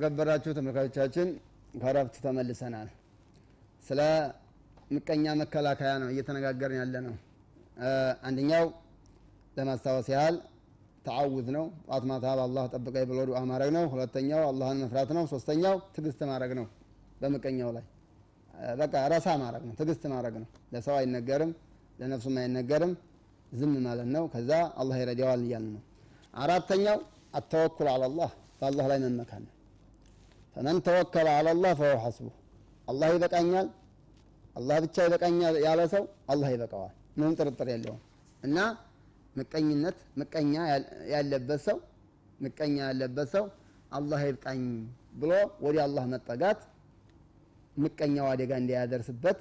የተከበራችሁ ተመልካቾቻችን ከረፍት ተመልሰናል። ስለ ምቀኛ መከላከያ ነው እየተነጋገርን ያለ ነው። አንደኛው ለማስታወስ ያህል ተዓውዝ ነው። ጧት ማታ በአላህ ጠብቀኝ ብሎ ዱዓ ማድረግ ነው። ሁለተኛው አላህን መፍራት ነው። ሶስተኛው ትዕግስት ማድረግ ነው። በምቀኛው ላይ በቃ ረሳ ማድረግ ነው። ትዕግስት ማድረግ ነው። ለሰው አይነገርም፣ ለነፍሱም አይነገርም። ዝም ማለት ነው። ከዛ አላህ ይረዳዋል እያልን ነው። አራተኛው አተወኩል አላላህ በአላህ ላይ መመካን ነው። ፈመን ተወከለ አላላህ ፈሁ ሐስቡ አላህ ይበቃኛል፣ አላህ ብቻ ይበቃኛል ያለ ሰው አላህ ይበቃዋል። ምንም ጥርጥር የለውም። እና ምቀኝነት ምቀኛ ያለበት ሰው ምቀኛ ያለበት ሰው አላህ ይብቃኝ ብሎ ወደ አላህ መጠጋት ምቀኛው አደጋ እንዳያደርስበት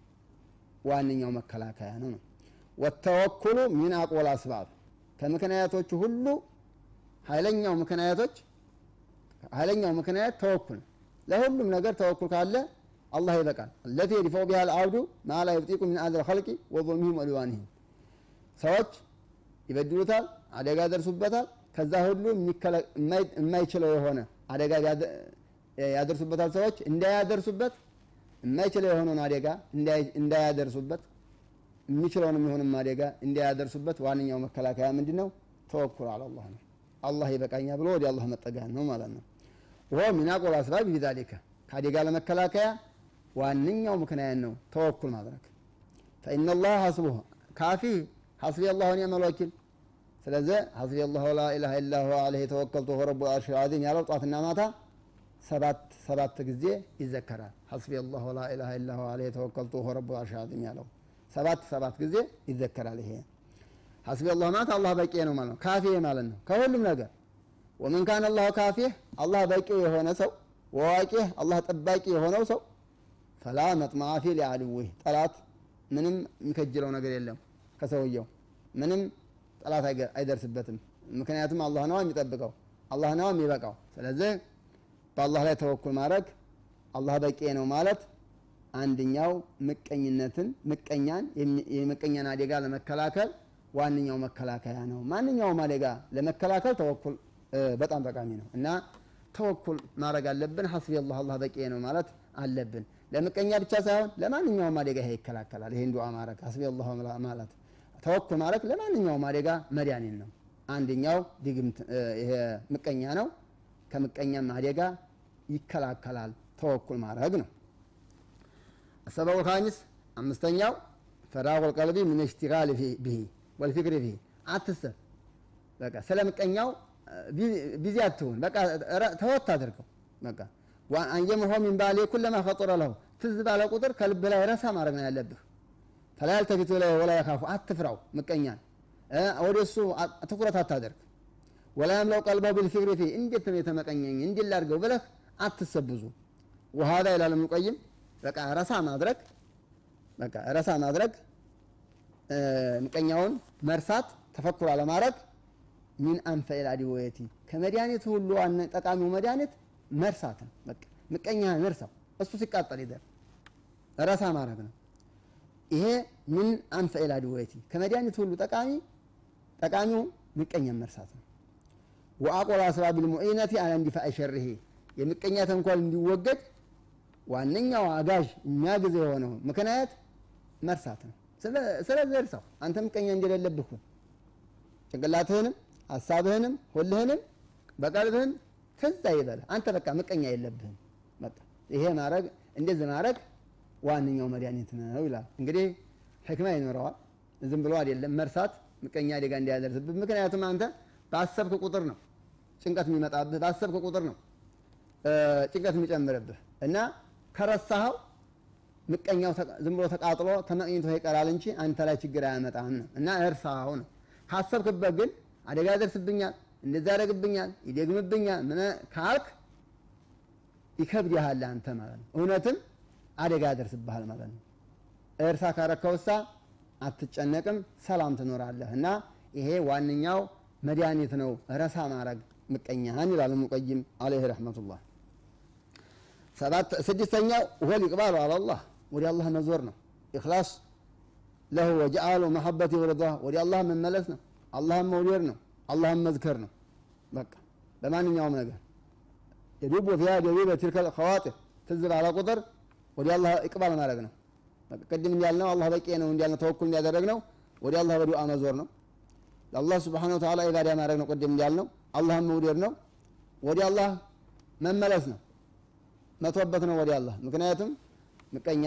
ዋነኛው መከላከያ ነው ነው ወተወኩሉ ሚን አቆል አስባብ ከምክንያቶቹ ሁሉ ኃይለኛው ምክንያቶች ኃይለኛው ምክንያት ተወኩል ለሁሉም ነገር ተወኩል ካለ አላህ ይበቃል አለቲ የዲፈው ቢሃ ልአብዱ ማ ላ ዩብጢቁ ሚን አዘል ኸልቂ ወظልሚህም ወሊዋንህም ሰዎች ይበድሉታል አደጋ ያደርሱበታል ከዛ ሁሉ የማይችለው የሆነ አደጋ ያደርሱበታል ሰዎች እንዳያደርሱበት የማይችለው የሆነውን አደጋ እንዳያደርሱበት የሚችለውን የሚሆንም አደጋ እንዳያደርሱበት ዋነኛው መከላከያ ምንድን ነው ተወኩል አላላህ ነው አላህ ይበቃኛ ብሎ ወደ አላህ መጠጋት ነው ማለት ነው ወ ሚን አቆል አስባብ ቢዛሊከ ከአደጋ ለመከላከያ ዋነኛው ምክንያት ነው ተወኩል ማድረግ ፈኢነ ላህ ሐስቡህ ካፊ ሐስቢ አላሁ ኒዕመል ወኪል ስለዚህ ሐስቢ አላሁ ላ ኢላሃ ኢላ ሁወ ዐለይሂ ተወከልቱ ወሁወ ረቡል ዐርሺል ዐዚም ያለው ጧትና ማታ ሰባት ሰባት ጊዜ ይዘከራል ሐስቢ አላሁ ላ ኢላሃ ኢላ ሁወ ዐለይሂ ተወከልቱ ወሁወ ረቡል ዐርሺል ዐዚም ያለው ሰባት ሰባት ጊዜ ይዘከራል ይሄ ሐስቢ አላህ ማለት አላህ በቂ ነው ማለት ነው ካፊ ማለት ነው ከሁሉም ነገር ወመን ካነ አላሁ ካፊህ አላህ በቂ የሆነ ሰው ወዋቂህ አላህ ጠባቂ የሆነው ሰው ፈላ መጥማዓ ፊ ሊዐድዊህ ጠላት ምንም የሚከጅለው ነገር የለም ከሰውየው ምንም ጠላት አይደርስበትም ምክንያቱም አላህ ነዋ የሚጠብቀው አላህ ነዋ የሚበቃው ስለዚህ በአላህ ላይ ተወኩል ማድረግ አላህ በቂ ነው ማለት አንደኛው ምቀኝነትን ምቀኛን የምቀኛን አደጋ ለመከላከል ዋነኛው መከላከያ ነው ማንኛውም አደጋ ለመከላከል ተወኩል በጣም ጠቃሚ ነው እና ተወኩል ማድረግ አለብን ሐስቢ አላህ አላህ በቂ ነው ማለት አለብን ለምቀኛ ብቻ ሳይሆን ለማንኛውም አደጋ ይሄ ይከላከላል ይሄን ዱዓ ማድረግ ሐስቢ አላህ ማለት ተወኩል ማድረግ ለማንኛውም አደጋ መድኃኒት ነው አንደኛው ድግምት ይሄ ምቀኛ ነው ከምቀኛም አደጋ ይከላከላል ተወኩል ማድረግ ነው السبب الخامس أمستنياو فراغ القلب من اشتغال فيه به والفكر فيه አትሰብ በቃ ስለምቀኛው ቢዚ አትሁን በቃ ተወት አድርገው በቃ አንየምሆ ሚን ባሌ ኩለማ ፈጡረ ለሁ ትዝ ባለ ቁጥር ከልብ ላይ ረሳ ማድረግ ነው ያለብህ ፈላ ያልተፊቱ ላይ ወላ የካፉ አትፍራው ምቀኛን ወደ እሱ ትኩረት አታደርግ ወላ የምለው ቀልበው ቢልፊክሪ ፊ እንዴት ነው የተመቀኘኝ እንዲህ ላድርገው ብለህ አትሰብዙ ወሃዳ ይላል ምንቆይም በቃ ረሳ ማድረግ በቃ ረሳ ማድረግ ምቀኛውን መርሳት ተፈኩር አለማድረግ ሚን አንፈኢል አድወየቲ ከመድኃኒት ሁሉ ጠቃሚው መድኃኒት መርሳት ነው በቃ ምቀኛህን እርሳው እሱ ሲቃጠል ይደር ረሳ ማድረግ ነው ይሄ ምን አንፈኢል አድወየቲ ከመድኃኒት ሁሉ ጠቃሚ ጠቃሚው ምቀኛን መርሳት ነው ወአቆል አስባብ ልሙዒነቲ አላ እንዲፋእ ሸርሄ የምቀኛ ተንኮል እንዲወገድ ዋነኛው አጋዥ የሚያግዝ የሆነው ምክንያት መርሳት ነው ስለዚህ እርሳው አንተ ምቀኛ እንደሌለብህ ሁን ጭንቅላትህንም ሀሳብህንም ሁልህንም በቀልብህም ትዝ አይበልህ አንተ በቃ ምቀኛ የለብህም በቃ ይሄ ማድረግ እንደዚህ ማድረግ ዋነኛው መድኃኒት ነው ይላል እንግዲህ ሕክማ ይኖረዋል ዝም ብሎ አይደለም መርሳት ምቀኛ አደጋ እንዲያደርስብህ ምክንያቱም አንተ ባሰብክ ቁጥር ነው ጭንቀት የሚመጣብህ ባሰብክ ቁጥር ነው ጭንቀት የሚጨምርብህ እና ከረሳኸው ምቀኛው ዝም ብሎ ተቃጥሎ ተመቅኝቶ ይቀራል እንጂ አንተ ላይ ችግር አያመጣም ነው እና እርሳኸው ነው ካሰብክበት ግን አደጋ ያደርስብኛል እንደዛ ያደርግብኛል ይደግምብኛል ምን ካልክ ይከብድሃል አንተ ማለት ነው እውነትም አደጋ ያደርስብሃል ማለት ነው እርሳ ካረከውሳ አትጨነቅም ሰላም ትኖራለህ እና ይሄ ዋነኛው መድኃኒት ነው ረሳ ማድረግ ምቀኛህን ይላል ሙቀይም አለይህ ረሕመቱላህ ስድስተኛው ወል ይቅባሉ አላላህ ወደ አላህ መዞር ነው ኢክላስ ለሁ ወጀአሉ መሐበት ወረዳ ወደ አላህ መመለስ ነው አላህን መውደድ ነው አላህን መዝከር ነው በቃ በማንኛውም ነገር የዱቡ ፊያ ደቢበ ትልከል ኸዋጢር ትዝ ባለ ቁጥር ወደ አላህ ይቅባል ማድረግ ነው ቅድም እንዳልነው አላህ በቂ ነው እንዳልነው ተወኩል እንዲያደረግ ነው ወደ አላህ በዱዓ መዞር ነው ለአላህ ስብሓን ወተዓላ ኢባዳ ማድረግ ነው ቅድም እንዳልነው አላህን መውደድ ነው ወደ አላህ መመለስ ነው መቶበት ነው ወደ አላህ ምክንያቱም ምቀኛ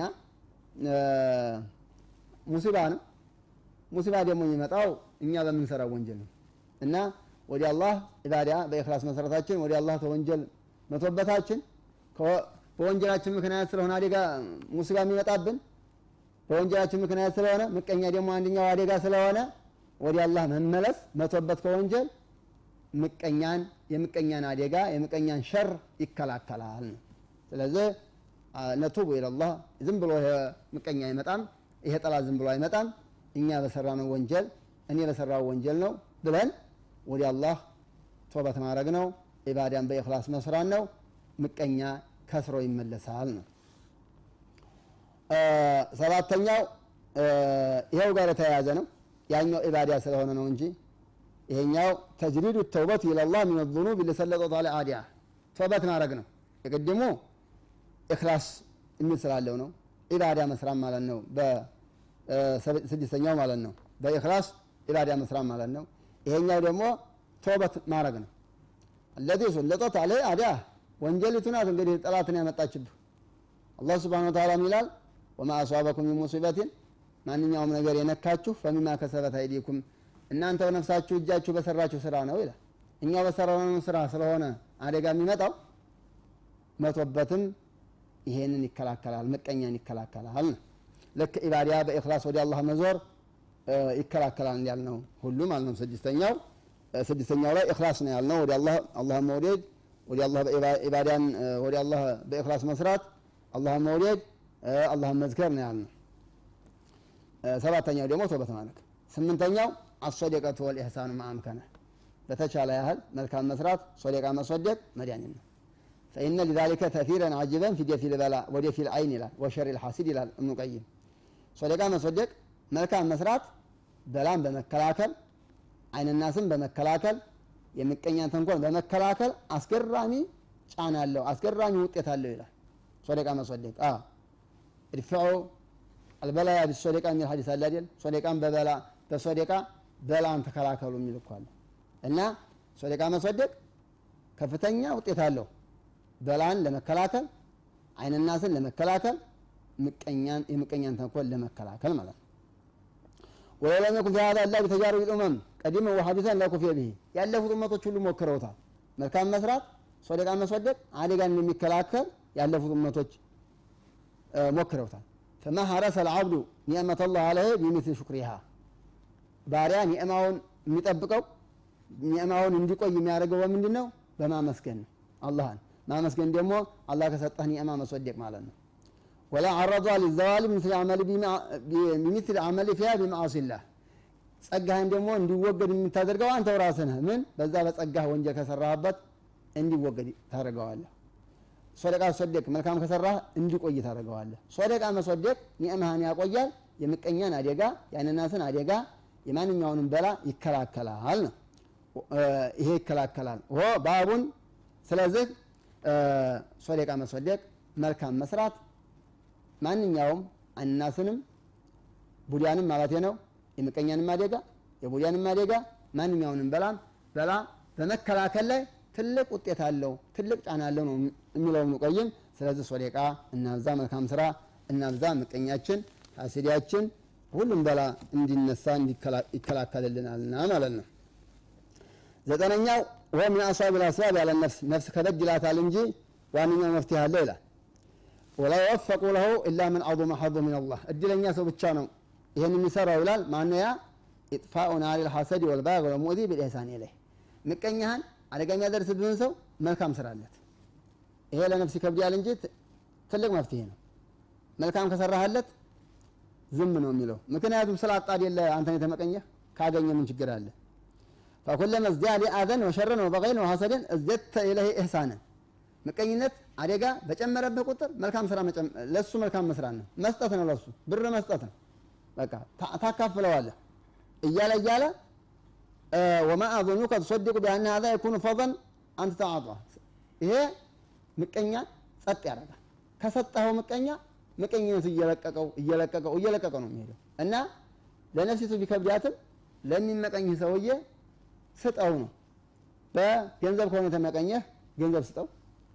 ሙሲባ ነው ሙሲባ ደግሞ የሚመጣው እኛ በምንሰራው ወንጀል ነው እና ወደ አላህ ኢባዳ በኢክላስ መሰረታችን ወደ አላህ ተወንጀል መቶበታችን በወንጀላችን ምክንያት ስለሆነ አደጋ ሙሲባ የሚመጣብን በወንጀላችን ምክንያት ስለሆነ ምቀኛ ደግሞ አንደኛው አደጋ ስለሆነ ወደ አላህ መመለስ መቶበት ከወንጀል ምቀኛን የምቀኛን አደጋ የምቀኛን ሸር ይከላከላል ነው ስለዚህ ነቱቡ ኢለላህ ዝም ብሎ ምቀኛ አይመጣም ይሄ ጠላት ዝም ብሎ አይመጣም እኛ በሰራነው ወንጀል እኔ በሰራው ወንጀል ነው ብለን ወደ አላህ ቶበት ማድረግ ነው ኢባዳን በኢክላስ መስራት ነው ምቀኛ ከስሮ ይመለሳል ነው ሰባተኛው ይኸው ጋር የተያያዘ ነው ያኛው ኢባዳ ስለሆነ ነው እንጂ ይሄኛው ተጅሪዱ ተውበት ኢለላህ ሚን ዙኑብ ሊሰለጠት አለ አዲያ ቶበት ማድረግ ነው የቅድሙ ኢክላስ የሚል ስላለው ነው ኢባዳ መስራት ማለት ነው በስድስተኛው ማለት ነው በኢክላስ ኢባዳ መስራት ማለት ነው ይሄኛው ደግሞ ቶበት ማድረግ ነው አለዚ ሰለጠት አለ አዲያ ወንጀሊቱ ናት እንግዲህ ጠላትን ያመጣችብህ አላህ ስብሓን ወተዓላ ይላል ወማ አሷበኩም ሚን ሙሲበትን ማንኛውም ነገር የነካችሁ ፈሚማ ከሰበት አይዲኩም እናንተው ነፍሳችሁ እጃችሁ በሰራችሁ ስራ ነው ይላል እኛው በሰራነው ስራ ስለሆነ አደጋ የሚመጣው መቶበትም ይሄንን ይከላከላል ምቀኛን ይከላከላል ነው ልክ ኢባዳ በኢክላስ ወደ አላህ መዞር ይከላከላል ያልነው ሁሉ ማለት ነው ስድስተኛው ስድስተኛው ላይ ኢክላስ ነው ያልነው ወደ አላህ አላህ መውደድ ወደ አላህ ኢባዳን ወደ አላህ በኢክላስ መስራት አላህን መውደድ አላህን መዝከር ነው ያልነው ሰባተኛው ደግሞ ተውበት ማድረግ ስምንተኛው አሶደቀቱ ወልኢሕሳኑ ማአምከነ በተቻለ ያህል መልካም መስራት ሶደቃ መሶደቅ መድኃኒት ነው ፈኢነ ሊዛሊከ ተፊረን አጅበን ፊ ደፊል በላ ወደ ፊል አይን ይላል ወሸር ልሐሲድ ይላል እብኑ ቀይም ሶደቃ መሶደቅ መልካም መስራት በላን በመከላከል አይንናስን በመከላከል የምቀኛን ተንኮል በመከላከል አስገራሚ ጫና አለው አስገራሚ ውጤት አለው ይላል ሶደቃ መሶደቅ እድፍዑ አልበላያ ቢሶደቃ የሚል ሀዲስ አለ አይደል ሶደቃን በበላ በሶደቃ በላን ተከላከሉ የሚል እኮ አለ እና ሶደቃ መሶደቅ ከፍተኛ ውጤት አለው በላን ለመከላከል አይንናስን ለመከላከል ምቀኛን የምቀኛን ተንኮል ለመከላከል ማለት ነው ወለው ለም የኩን ፊ ሀዛ ኢላ ቢተጃሩብ ልኡመም ቀዲመ ወሐዲሰን ለኩፊየ ብሂ ያለፉት እመቶች ሁሉ ሞክረውታል መልካም መስራት ሶደቃ መሶደቅ አደጋን የሚከላከል ያለፉት እመቶች ሞክረውታል ፈማ ሀረሰ ልዓብዱ ኒዕመተ ላህ አለህ ቢሚስል ሹክሪሃ ባሪያ ኒዕማውን የሚጠብቀው ኒዕማውን እንዲቆይ የሚያደርገው በምንድን ነው በማመስገን ነው አላህን ማመስገን ደግሞ አላህ ከሰጠህ ኒዕማ መስወደቅ ማለት ነው ወላ አረዷ ሊዘዋል ቢሚስል አመል ፊያ ቢማዓሲላህ ጸጋህን ደግሞ እንዲወገድ የምታደርገው አንተው ራስህ ነህ ምን በዛ በጸጋህ ወንጀል ከሰራህበት እንዲወገድ ታደርገዋለህ ሶደቃ ሶደቅ መልካም ከሰራህ እንዲቆይ ታደርገዋለህ ሶደቃ መሶደቅ ኒዕማህን ያቆያል የምቀኛን አደጋ የአንናስን አደጋ የማንኛውንም በላ ይከላከላል ነው ይሄ ይከላከላል ሆ ባቡን ስለዚህ ሶደቃ መሶደቅ መልካም መስራት ማንኛውም አናስንም ቡዲያንም ማለት ነው የምቀኛንም አደጋ የቡዲያንም አደጋ ማንኛውንም በላም በላ በመከላከል ላይ ትልቅ ውጤት አለው ትልቅ ጫና አለው ነው የሚለው ቆይም ስለዚህ ሶደቃ እናብዛ መልካም ስራ እናብዛ ምቀኛችን ሀሲዲያችን ሁሉም በላ እንዲነሳ ይከላከልልናልና ማለት ነው ዘጠነኛው ወ ምን አስዋብ ልአስባብ ያለ ነፍስ ነፍስ ከበድ ይላታል እንጂ ዋነኛው መፍትሄ አለ ይላል ወላ የወፈቁ ለሁ ኢላ ምን አظመ ሐظ ምን አላህ እድለኛ ሰው ብቻ ነው ይህን የሚሰራው ይላል ማነው ያ ኢጥፋኡ ናሪ ልሐሰድ ወልባግ ወልሙእዚ ብልኢሕሳን ኢለይህ ምቀኛህን አደጋ የሚያደርስብህን ሰው መልካም ስራለት ይሄ ለነፍስ ይከብዳል እንጂ ትልቅ መፍትሄ ነው መልካም ከሰራህለት ዝም ነው የሚለው ምክንያቱም ስላጣ አይደለ አንተን የተመቀኘህ ካገኘ ምን ችግር አለ ፈኩለመ ازداد አዘን ወሸረን ወበገይን ወሐሰድን እዝደተ ኢለይህ ኢሕሳንን ምቀኝነት አደጋ በጨመረብህ ቁጥር መልካም ስራ ለሱ መልካም መስራት ነው መስጠት ነው ለሱ ብር መስጠት ነው በቃ ታካፍለዋለህ እያለ እያለ ወማ አظኑከ ትሰድቁ ቢአነ ሀዛ የኩኑ ፈضን አንተ ተዓጧ ይሄ ምቀኛን ጸጥ ያደርጋል። ከሰጠኸው ምቀኛ ምቀኝነቱ እየለቀቀው እየለቀቀው እየለቀቀው ነው የሚሄደው እና ለነፍሲቱ ቢከብዳትም ለሚመቀኝህ ሰውዬ ስጠው ነው። በገንዘብ ከሆነ የተመቀኘህ ገንዘብ ስጠው።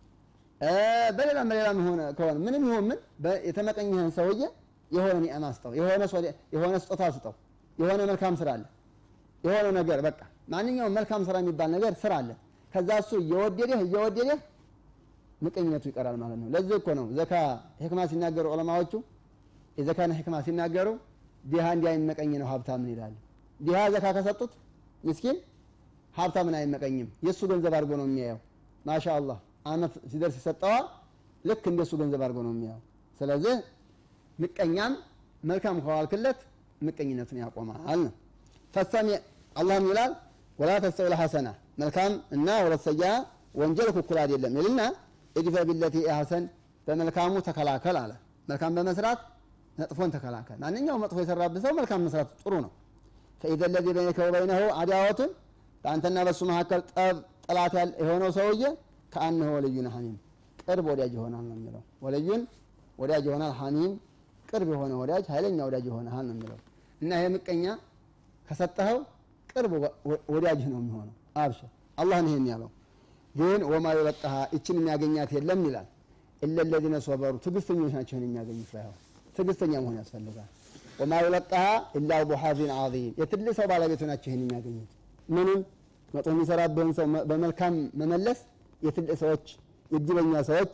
በሌላም በሌላም ሆነ ከሆነ ምንም ይሁን ምን የተመቀኝህን ሰውዬ የሆነ ኒዕማ ስጠው፣ የሆነ ስጦታ ስጠው፣ የሆነ መልካም ስራ አለ፣ የሆነ ነገር በቃ ማንኛውም መልካም ስራ የሚባል ነገር ስራ አለ። ከዛ እሱ እየወደደህ እየወደደህ ምቀኝነቱ ይቀራል ማለት ነው። ለዚህ እኮ ነው ዘካ ሕክማ ሲናገሩ ዑለማዎቹ የዘካን ሕክማ ሲናገሩ ዲሃ እንዲያይመቀኝ ነው ሀብታምን ይላሉ። ዲሃ ዘካ ከሰጡት ምስኪን ሀብታምን አይመቀኝም። የእሱ ገንዘብ አድርጎ ነው የሚያየው። ማሻ አላህ አመት ሲደርስ ይሰጠዋል። ልክ እንደሱ ገንዘብ አድርጎ ነው የሚያየው። ስለዚህ ምቀኛም መልካም ከዋልክለት ምቀኝነቱን ያቆማል ነው። ፈሰሚ አላህም ይላል ወላ ተስተውል ሐሰና መልካም እና ወለት ሰይአ ወንጀል እኩል አይደለም ይልና እድፈ ቢለቲ ሐሰን በመልካሙ ተከላከል አለ። መልካም በመስራት መጥፎን ተከላከል። ማንኛውም መጥፎ የሰራብህ ሰው መልካም መስራት ጥሩ ነው። ፈኢዘ ለዚ በይነከ ወበይነሁ አዳወቱን በአንተና በሱ መካከል ጠብ ጠላት የሆነው ሰውዬ ከአንህ ወልዩን ሐሚም ቅርብ ወዳጅ ይሆናል ነው የሚለው። ወልዩን ወዳጅ ይሆናል፣ ሐሚም ቅርብ የሆነ ወዳጅ፣ ኃይለኛ ወዳጅ ይሆናል ነው የሚለው እና ይሄ ምቀኛ ከሰጠኸው ቅርብ ወዳጅህ ነው የሚሆነው። አብሽር አላህ ነው ይሄን ያለው። ግን ወማ ይለቀሃ ይችን የሚያገኛት የለም ይላል። ኢለ ለዚነ ሶበሩ ትዕግስተኞች ናቸው ይህን የሚያገኙት። ባይሆን ትዕግስተኛ መሆን ያስፈልጋል። ወማ ይለቀሃ ኢላ ዙ ሐዚን ዐዚም የትልቅ ሰው ባለቤቱ ናቸው ይህን የሚያገኙት። ምንም መጥፎ የሚሰራብህን ሰው በመልካም መመለስ የትልቅ ሰዎች የእድለኛ ሰዎች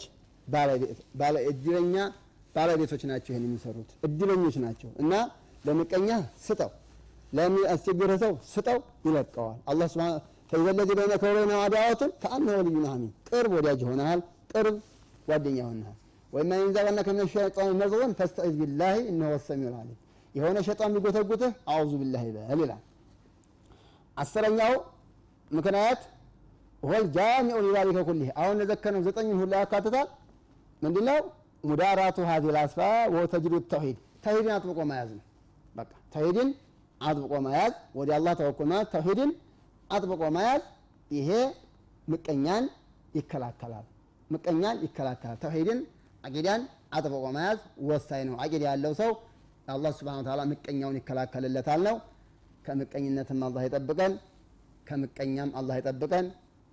እድለኛ ባለቤቶች ናቸው ይህን የሚሰሩት እድለኞች ናቸው። እና ለምቀኛ ስጠው፣ ለሚያስቸግርህ ሰው ስጠው፣ ይለቀዋል። አላህ ስብሐ ፈኢዘ ለዚ በይነከ ወበይነሁ አዳወቱን ከአንሁ ወልዩን ሐሚም ቅርብ ወዳጅ ይሆናል፣ ቅርብ ጓደኛ ይሆናል። ወይማ የንዛቀነከ ሚነ ሸይጣን ነዝገን ፈስተዒዝ ቢላሂ እነሁ ሰሚዑል ዓሊም የሆነ ሸይጣን ቢጎተጉትህ አዑዙ ቢላሂ በል ይላል። አስረኛው ምክንያት ወል ጃሚዑ ሊዛሊከ ኩሊህ አሁን ለዘከነው ዘጠኙን ሁላ ያካትታል። ምንድነው ሙዳራቱ ሀዚ ላስፋ ወ ተጅሪዱ ተውሂድ ተውሂድን አጥብቆ መያዝ ነው። በቃ ተውሂድን አጥብቆ መያዝ ወደ አላህ ተወኩል ማለት ተውሂድን አጥብቆ መያዝ ይሄ ምቀኛን ይከላከላል። ምቀኛን ይከላከላል። ተውሂድን አቂዳን አጥብቆ መያዝ ወሳኝ ነው። አቂዳ ያለው ሰው አላህ ሱብሓነሁ ወተዓላ ምቀኛውን ይከላከልለታል ነው። ከምቀኝነትም አላህ ይጠብቀን፣ ከምቀኛም አላህ ይጠብቀን።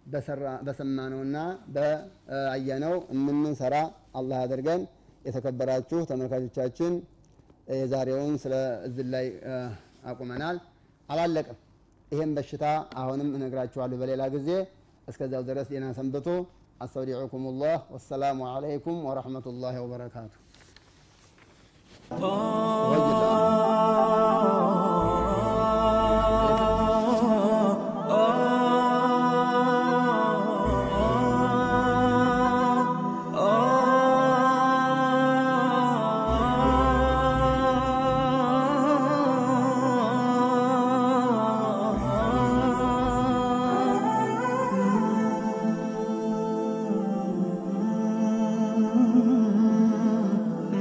በሰማነውና በአየነው የምንሰራ አላህ አድርገን። የተከበራችሁ ተመልካቾቻችን የዛሬውን ስለ እዝን ላይ አቁመናል፣ አላለቅም። ይህም በሽታ አሁንም እነግራችኋለሁ በሌላ ጊዜ። እስከዚያው ድረስ ጤና ሰንብቱ። አስተውዲዑኩም ላህ ወሰላሙ አለይኩም ወረሕመቱላሂ ወበረካቱ።